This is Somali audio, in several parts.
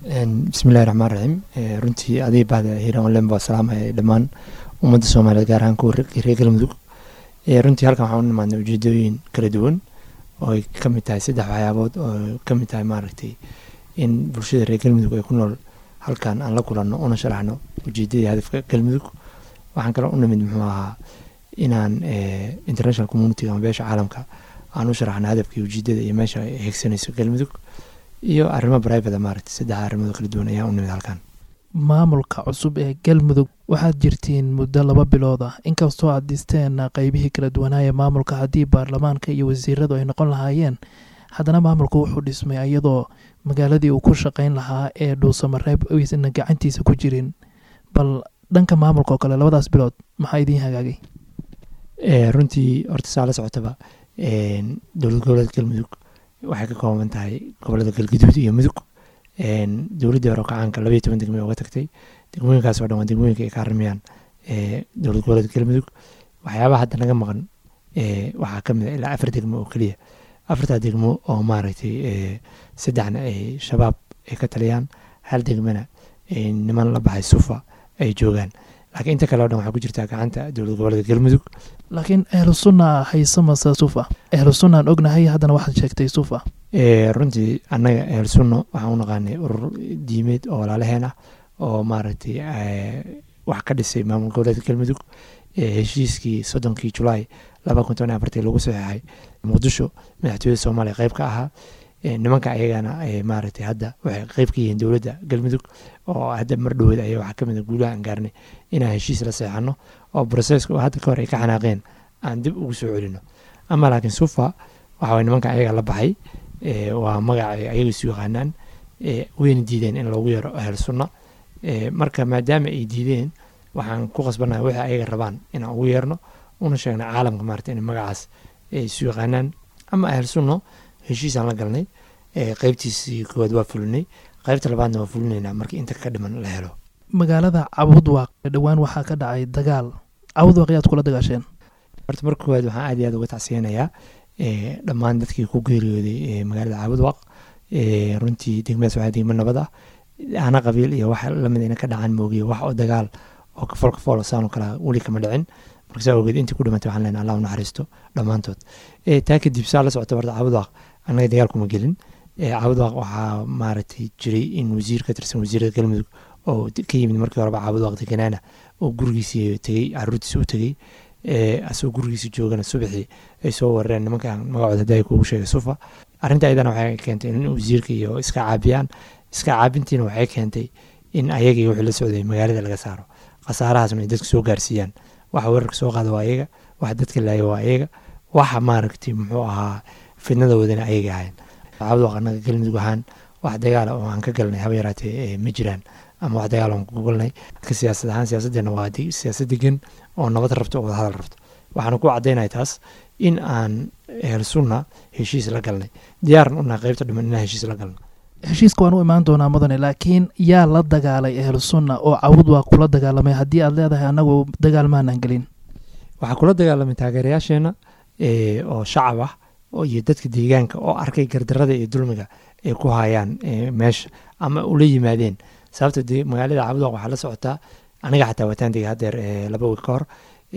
bismillahi raxmaan raxiim runtii adig bahda hiiraan olen baa salaamaya dhammaan ummadda soomaaliyeed gaar ahaan kuwa reer galmudug runtii halkan waxaan u nimaadnay ujeedooyin kala duwan oo ay ka mid tahay saddex waxyaabood oo ka mid tahay maaragtay in bulshada reer galmudug ay ku nool halkan aan la kulanno una sharaxno ujeedadii hadafka galmudug waxaan kaloo u nimid muxuu ahaa inaan international community ama beesha caalamka aan u sharaxno hadafkii ujeedada iyo meesha ay hegsanayso galmudug iyo arrimo brivate maaragtay saddex arrimood kala duwan ayaa u nimid halkan maamulka cusub ee galmudug waxaad jirtiin muddo laba bilood ah inkastoo aad dhisteen qeybihii kala duwanaaya maamulka haddii baarlamaanka iyo wasiiradu ay noqon lahaayeen haddana maamulku wuxuu dhismay iyadoo magaaladii uu ku shaqayn lahaa ee dhuusamareeb aysan gacantiisa ku jirin bal dhanka maamulka oo kale labadaas bilood maxaa idiin hagaagay runtii horta saa la socotaba dowlad goboleed galmudug waxay ka kooban tahay gobolada galgaduud iyo mudug dowladdii hore kacaanka labaiyo toban degmo uga tagtay degmooyinkaas oo dhan waa degmooyinka ay ka arrimayaan dowlad goboleed galmudug waxyaabaha hadda naga maqan waxaa ka mid a ilaa afar degmo oo keliya afartaa degmo oo maaragtay saddexna ay shabaab ay ka taliyaan hal degmana niman la baxay sufa ay joogaan laakiin inta kale o dhan waxaa ku jirtaa gacanta dowlad goboleedka galmudug laakiin ahlu sunna haysamase sufa ahlu sunnaan ognahay haddana waxaad sheegtay sufa runtii annaga ahlu sunna waxaan u naqaanay urur diimeed oo walaalaheen ah oo maaragtay wax ka dhisay maamul goboleedka galmudug heshiiskii soddonkii julaay laba kun toban afartii lagu saxeexay muqdisho madaxtooyada soomaaliya qeyb ka ahaa nimanka ayagana maaragtay hadda waxay qeyb ka yihiin dowladda galmudug oo hadda mar dhoweed ayaa waxaa kamid a guulaha aan gaarnay inaan heshiis la seexano oo broseska oo hadda ka hor ay ka xanaaqeen aan dib ugu soo celino ama laakiin sufa waxa waye nimanka ayaga la baxay waa magaca ayaga isu yaqaanaan wayna diideen in loogu yaro ahel sunna marka maadaama ay diideen waxaan ku qasbanahay wixii ayaga rabaan inaan ugu yeerno una sheegna caalamka maarata in magacaas isu yaqaanaan ama ahel sunno heshiisaan la galnay qeybtiisii koowaad waa fulinay qeybta labaadna waa fulinaynaa markii inta ka dhiman la helo magaalada cabudwaaq dhowaan waxaa ka dhacay dagaal cabudwaaq yaad kula dagaasheen horta marka koowaad waxaan aad iyo aad uga tacsiyanayaa dhammaan dadkii ku geeriyooday magaalada cabudwaaq runtii degmadaas waxaa degmo nabad ah ana qabiil iyo wax lamid ina ka dhacan moogiye wax oo dagaal oo kafool kafool saanoo kale weli kama dhicin marka saa ogeed intii ku dhimatay waxaan leenahay allah u naxariisto dhammaantood taa kadib saa la socota horta cabudwaaq annaga dagaal kuma gelin cabudwaaq waxaa maaragtay jiray in wasiir ka tirsan wasiirada galmudug oo ka yimid markii horeba cabudwaaq deganaana oo gurigiisii tegey caruurtiisi u tegey asagoo gurigiisi joogana subaxii ay soo weerareen nimankan magacooda hadda ay kuugu sheegay sufa arrinta ayadana waxay keentay in wasiirka iyo iska caabiyaan iska caabintiina waxay keentay in ayagii wixii la socday magaalada laga saaro khasaarahaasna ay dadka soo gaarsiiyaan waxa weerarka soo qaada waa ayaga waxa dadka laaya waa ayaga waxa maaragtay muxuu ahaa fidnada wadana ayaga ahayn cabudwaaq annaga galmudug ahaan wax dagaala oo aan ka galnay haba yaraatee ma jiraan ama wax dagaal aan ku galnay ka siyaasad ahaan siyaasaddeena waa siyaasad degan oo nabad rabto oo wadahadal rabto waxaana ku caddaynaya taas in aan ehel sunna heshiis la galnay diyaaran unahay qeybta dhiman inaan heshiis la galno heshiiska waan u imaan doonaa mudane laakiin yaa la dagaalay ahlu sunna oo cawud waa kula dagaalamay haddii aad leedahay annagu dagaal maanaan gelin waxaa kula dagaalamay taageerayaasheenna oo shacab ah iyo dadka deegaanka oo arkay gardarada iyo dulmiga ay ku hayaan meesha ama ula yimaadeen sababta magaalada cabudwaaq waxaa la socotaa aniga xataa wataan degay hadeer laba wiil ka hor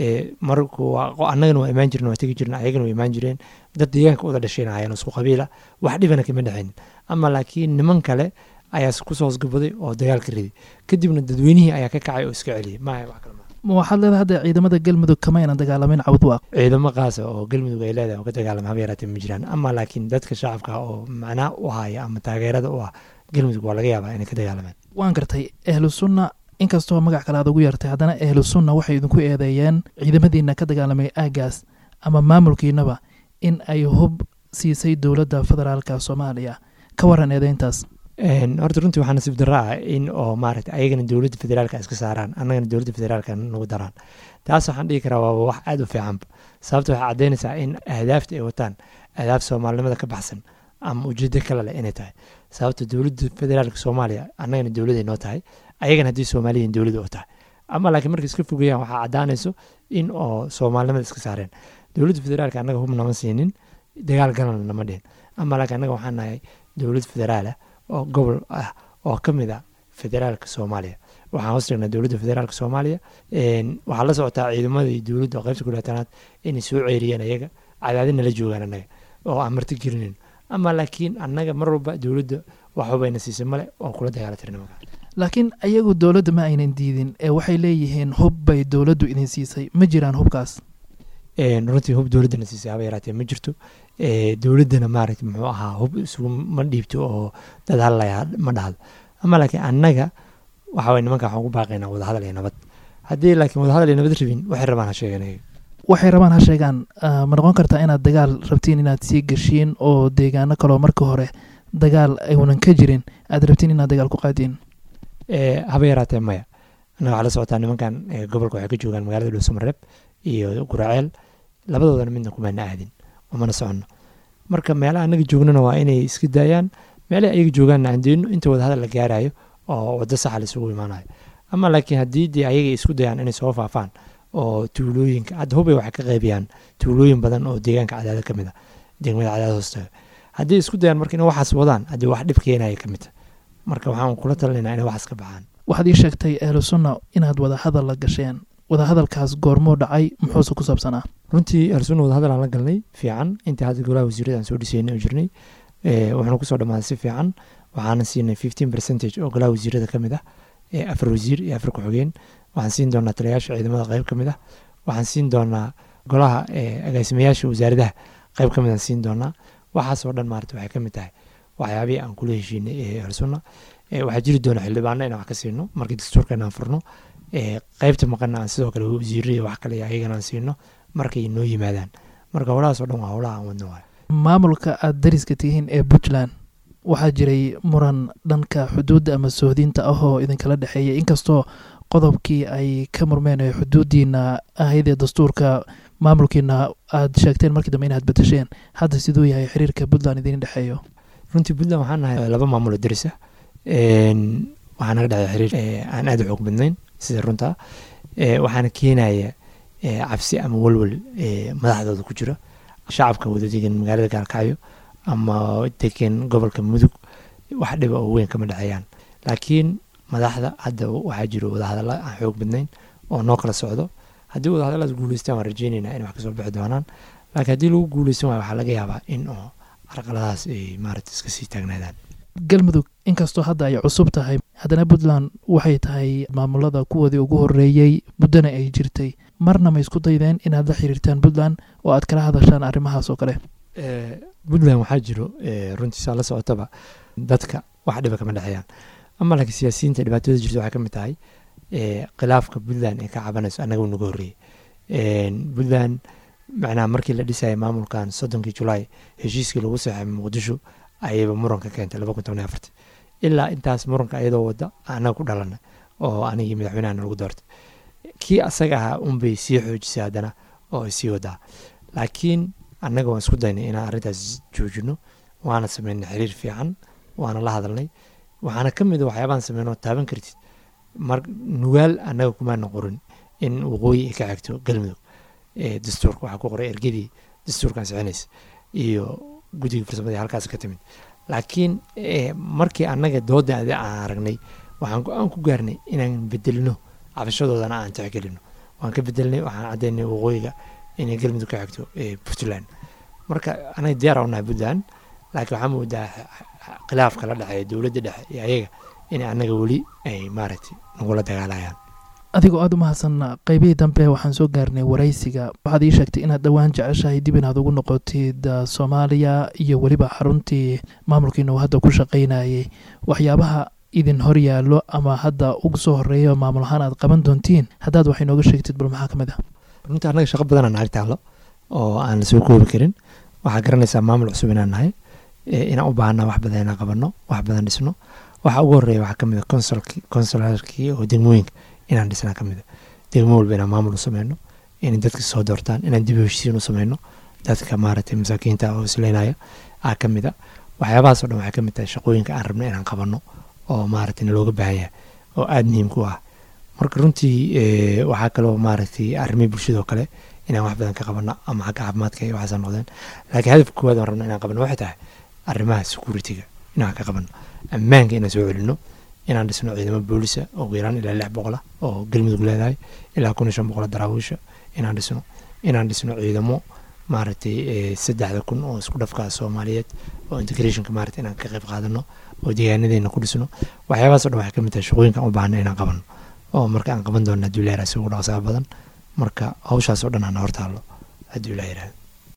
marku annagana waa imaan jireen waa tegi jireen ayagana waa imaan jireen dad deegaanka uda dhasheen ahayeen isku qabiila wax dhibana kama dhexaynin ama laakiin niman kale ayaa kusoo hosgabaday oo dagaalka riday kadibna dadweynihii ayaa ka kacay oo iska celiyay maya wax kale ma waxaad leedahay hadda ciidamada galmudug kamaynan dagaalamin cabudwaaq ciidamo qaasa oo galmudug ay leedahay oo ka dagaalama haba yaraatee ma jiraan ama laakiin dadka shacabka oo macnaa u haya ama taageerada u ah galmudug waa laga yaabaa inay ka dagaalamaan waan gartay ahlu sunna inkastoo magac kale aad ugu yartay haddana ahlu sunna waxay idinku eedeeyeen ciidamadiina ka dagaalamay aagaas ama maamulkiinaba in ay hub siisay dowladda federaalka soomaaliya ka waran eedeyntaas horta runtii waxaa nasiib darro ah in oo maaragta ayagana dowladda federaalka iska saaraan annagana dowladda federaalka nagu daraan taas waxaan dhihi karaa waaba wax aada u fiicanba sababta waxay caddaynaysaa in ahdaafta ay wataan ahdaaf soomaalinimada ka baxsan ama ujeedo kale leh inay tahay sababta dowladda federaalka soomaaliya annagana dowladay noo tahay ayagana haddii soomaaliyan dowladda oo tahay ama laakiin markay iska fogeeyaan waxaa caddaanayso in oo soomaalinimada iska saareen dowladda federaalka annaga hub nama siinin dagaal galana nama dhihin ama laakiin annaga waxaan nahay dowlad federaal ah oo gobol ah oo ka mid a federaalka soomaaliya waxaan hoos dhignaa dowladda federaalka soomaaliya waxaa la socotaa ciidamada iyo dowladda oo qaybta kulaatanaad inay soo ceeriyeen ayaga cadaadina la joogaan annaga oo aan marti gelinin ama laakiin annaga mar walba dowladda waxubayna siisay male oo kula dagaalatirna markaa laakiin ayagu dowladda ma aynan diidin ee waxay leeyihiin hub bay dowladdu idin siisay ma jiraan hubkaas runtii hub dowladdana siisay haba yaraatee ma jirto dowladdana maaragta muxuu ahaa hub isugu ma dhiibto oo dad hadlaya ma dhahdo ama laakiin annaga waxa way nimanka waxaan ku baaqaynaa wadahadal iyo nabad haddii laakiin wadahadal iyo nabad rabin waxay rabaan ha sheegan ayaga waxay rabaan ha sheegaan ma noqon kartaa inaad dagaal rabtiin inaad sii gashiin oo deegaano kaloo marka hore dagaal ayuunan ka jirin aad rabtiin inaad dagaal ku qaadiin haba yaraatee maya annaga waxaa la socotaa nimankan gobolka waxay ka joogaan magaalada dhuusamareeb iyo guraceel labadoodana midna kumaana aadin umana soconno marka meelaha annaga joognana waa inay iska daayaan meelaha ayaga joogaanna aan deyno inta wadahadal la gaarayo oo waddo saxa laisugu imaanayo ama laakiin haddii dee ayaga isku dayaan inay soo faafaan oo tuulooyinka hadda hubay waxay ka qaybiyaan tuulooyin badan oo deegaanka cadaada ka mid a degmada cadaada hoostaga haddii isku dayaan marka inay waxaas wadaan haddii wax dhib keenaya ka mid ta marka waxaan kula talinaynaa inay waxaas ka baxaan waxaad ii sheegtay ahlu sunna inaad wadahadal la gasheen wadahadalkaas goormuu dhacay muxuuse ku saabsanaa runtii ahlusunna wadahadal aan la galnay fiican intii hadda golaha wasiirada aan soo dhisaynay oo jirnay wuxuuna kusoo dhammaaday si fiican waxaana siinay fifteen percentage oo golaha wasiirada ka mid ah afar wasiir iyo afar ku-xigeen waxaan siin doonaa taliyayaasha ciidamada qayb ka mid ah waxaan siin doonaa golaha agaasimayaasha wasaaradaha qayb ka mid aan siin doonaa waxaasoo dhan maarata waxay ka mid tahay waxyaabihii aan kula heshiinay ee ahlusunna waxaa jiri doona xildhibaano inaan wax ka siino markii dastuurka inaan furno qaybta maqana aan sidoo kale wasiiro iyo wax kale ayagana aan siino markay noo yimaadaan marka howlahaas oo dhan waa howlaha aan wadno waay maamulka aad dariska tihiin ee puntland waxaa jiray muran dhanka xuduudda ama sohdinta ah oo idinkala dhexeeya inkastoo qodobkii ay ka murmeen ee xuduuddiina ahayd ee dastuurka maamulkiina aad sheegteen markii dambe inaad bedesheen hadda siduu yahay xiriirka puntland idin dhexeeyo runtii puntland waxaan nahay laba maamulo daris ah waxaa naga dhexeeya xiriir aan aada u xoog badnayn sida runta waxaana keenaya cabsi ama walwal madaxdooda ku jira shacabka wada degan magaalada gaalkacyo ama degan gobolka mudug wax dhiba oo weyn kama dhexeeyaan laakiin madaxda hadda waxaa jiro wadahadalla aan xoog badnayn oo noo kala socdo haddii wadahadallaas guuleystaan waan rajeynaynaa inay wax kasoo bixi doonaan laakiin haddii lagu guuleysan waayo waxaa laga yaabaa in oo carqaladahaas ay maarata iska sii taagnaadaan galmudug inkastoo hadda ay cusub tahay haddana puntland waxay tahay maamulada kuwoodii ugu horeeyey muddona ay jirtay marna ma isku daydeen inaad la xiriirtaan puntland oo aad kala hadashaan arrimahaas oo kale puntland waxaa jiro runtiisaa la socotaba dadka wax dhiba kama dhexeeyaan ama laakiin siyaasiyiinta dhibaatooda jirta waxay ka mid tahay khilaafka puntland ee ka cabanayso annaga u naga horreeyey puntland macnaha markii la dhisaya maamulkan soddonkii julaay heshiiskii lagu saxay muqdisho ayayba muranka keentay laba kun toban iyo afartii ilaa intaas muranka iyadoo wadda annaga ku dhalanay oo anigii madaxweynahana lagu doortay kii asaga ahaa unbay sii xoojisay haddana oo ay sii wadaa laakiin annaga waan isku daynay inaan arrintaas joojino waana sameynay xiriir fiican waana la hadalnay waxaana ka mid a waxyaabaan sameynoo taaban kartid mar nugaal annaga kumaana qorin in waqooyi ay ka xigto galmudug dastuurka waxaa ku qoray ergadii dastuurkan sixinaysa iyo guddiga farsamadii halkaas ka timid laakiin markii annaga dooda aan aragnay waxaan go-aan ku gaarnay inaan bedelno cabashadoodana aan tixgelino waan ka bedelnay waxaan caddaynay waqooyiga inay galmudug ka xigto puntland marka anaga diyaar u nahay puntland laakiin waxaa moodaa khilaafka la dhexeeya dowladda dhexe iyo ayaga in annaga weli ay maaragtay nagula dagaalayaan adigoo aada u mahadsan qeybihii dambe waxaan soo gaarnay waraysiga waxaad ii sheegtay inaad dhowaan jeceshahay dib inaad ugu noqotid soomaaliya iyo weliba xaruntii maamulkiina uu hadda ku shaqaynayay waxyaabaha idin hor yaallo ama hadda ugu soo horeeyo maamul ahaan aad qaban doontiin haddaad wax inooga sheegtid bal maxaa ka mid ah runtii annaga shaqo badanaa naag taallo oo aan lasoo koobi karin waxaa garanaysaa maamul cusub inaan nahay inaan u baahanaa wax badan inaan qabanno wax badan dhisno waxaa ugu horeeya waxaa kamid a consulki consularkii oo degmooyinka inaan dhisnaa ka mid a degmo walba inaan maamul u sameyno inay dadka soo doortaan inaan dib u heshiisiin u sameyno dadka maaragtay masaakiinta oo isleynaya aa ka mid a waxyaabahaas o dhan waxay ka mid tahay shaqooyinka aan rabno inaan qabanno oo maaragtay nalooga baahan yahay oo aada muhiim ku ah marka runtii waxaa kaloo maaragtay arrimihii bulshadoo kale inaan wax badan ka qabanno ama xagga caafimaadka iyo waxaasa noqdeen laakiin hadafka koowaad aan rabno inaan qabanno waxay tahay arrimaha security-ga inaan ka qabanno ammaanka inaan soo celinno inaan dhisno ciidamo boolisa ugu yaraan ilaa lix boqola oo galmudug leedahay ilaa kun iyo shan boqola daraawiisha inaan dhisno inaan dhisno ciidamo maaragtay saddexda kun oo isku dhafkaa soomaaliyeed oo integrationka maaragtay inaan ka qayb qaadano oo deegaanadeena ku dhisno waxyaabahaas o dhan waxay ka mid tahay shaqooyinka aan u baahna inaan qabano oo marka aan qaban doona hadduu ilaha si ugu dhaqsaha badan marka hawshaas oo dhan aan hortaalo hadduu ilaha yirahdo